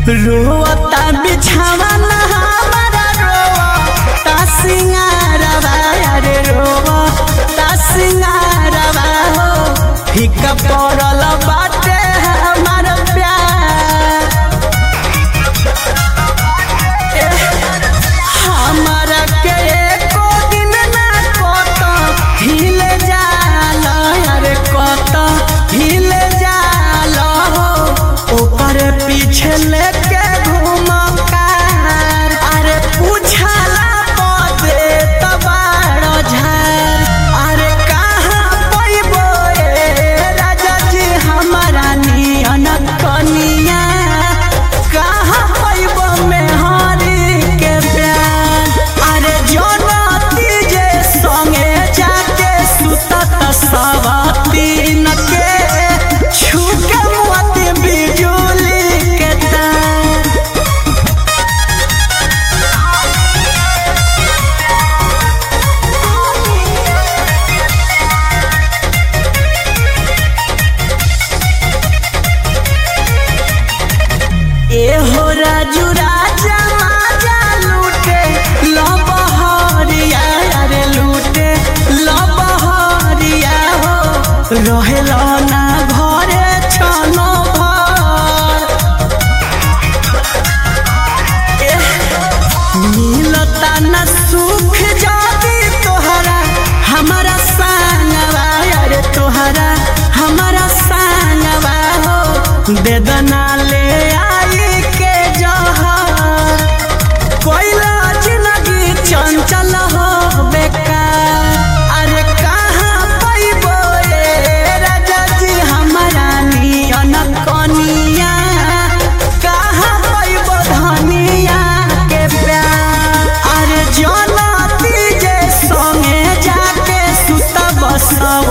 रोता बिछावना हमारा रोता सिंगारवा अरे रोता सिंगारवा हो फीका पड़ल बाटे हमार प्यार हमारा के एको दिन ना कत हिल जाल अरे कत हिल जाल हो ओकर पीछे लेके घूम कार अरे पूछला पदे तबाड़ झार अरे कहाँ पैबो ए राजा जी हमारा नियन कनिया कहाँ पैबो मेहरी के प्यार अरे जनती जे संगे जाके सुतत सवतीन के छुके मोती बिजुली के तार एहो राजू राजा माजा लूटे लबहरिया अरे लूटे लबहरिया हो रहेल ना घरे छनो भर एह, मिलता न सुख जाती तोहरा हमारा संगवा अरे तोहरा हमारा संगवा हो बेदना ले आई के जहर कोइला जिंदगी चंचल हो बेकार अरे कहाँ पैबो ए राजा जी हमारा नियन कनिया कहाँ पैबो धनिया के प्यार अरे जनती जे संगे जाके सुतब सब